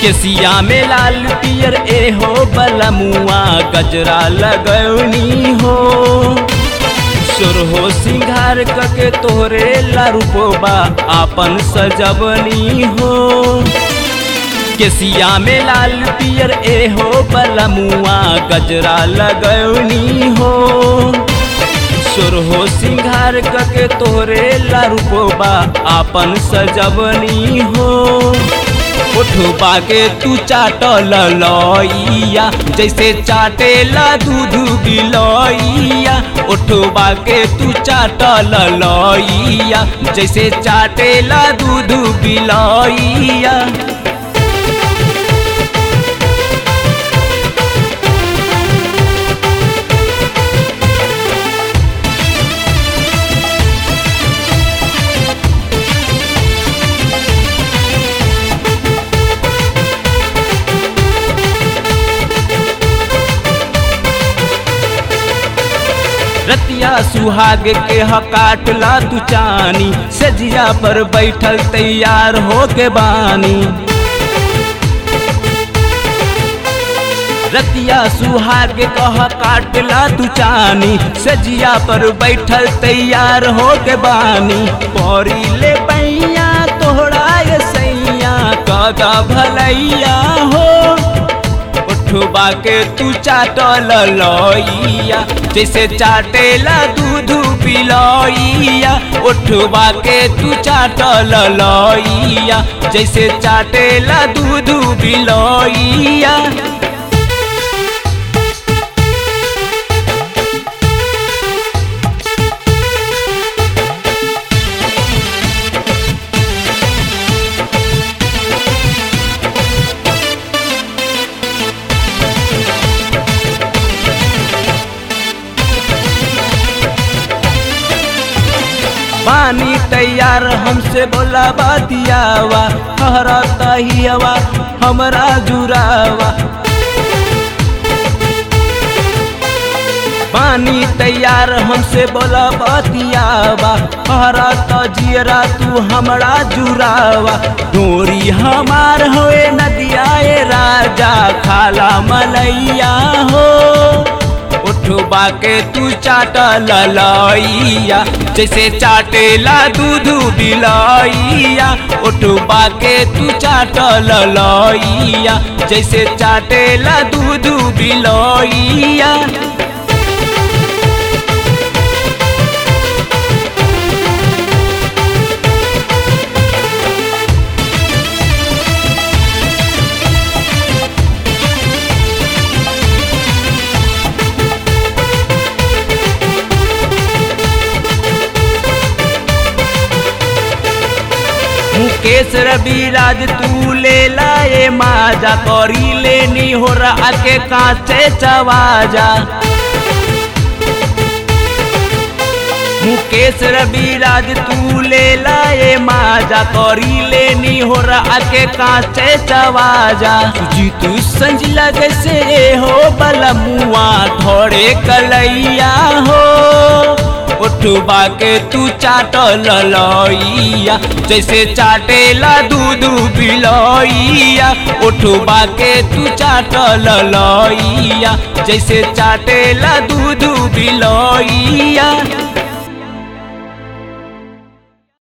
केसिया में लाल पियर ए हो बलमुआ गजरा लगौनी हो सुर हो सिंगार कके तोहरे लारूपोबा आपन सजवनी हो केसिया में लाल पियर ए हो बलमुआ गजरा लगौनी हो सुर हो सिंगार कके तोहरे लारूपोबा आपन सजवनी हो उठबा के तू चाटल लइया जैसे चाटेला दूध बिलइया उठबा के तू चाटल लइया जैसे चाटेला दूध बिलइया रतिया सुहाग के हकाटला तू चानी सजिया पर बैठल तैयार हो के बानी रतिया सुहाग कह काटला तू चानी सजिया पर बैठल तैयार हो के बानी पौरी ले पैया तोहरा ये सैया कदा भलैया हो उठबा के तू चाटल लइया जैसे चाटेला दूध पिलइया उठबा के तू चाटल लइया जैसे चाटेला दूध बिलइया पानी तैयार हमसे बोला बतियावा हरा तहियावा हमरा जुरावा पानी तैयार हमसे बोला बतियावा हरा तजियरा तू हमरा जुरावा डोरी हमार होए नदिया ए राजा खाला मलैया हो उठबा के तू चाटल लइया जैसे चाटेला दूध बिलइया उठबा के तू चाटल लइया जैसे चाटेला दूध बिलइया मुकेश रविराज तू ले लाए माजा करी लेनी हो रहा के कांचे चवाजा मुकेश रविराज तू ले लाए माजा करी लेनी हो रहा के कांचे चवाजा जी तू संज लगे से हो बलमुआ थोड़े कलैया हो उठबा के तू चाटल लइया जैसे चाटेला दूध बिलइया उठबा के तू चाटल लइया जैसे चाटेला दूध बिलइया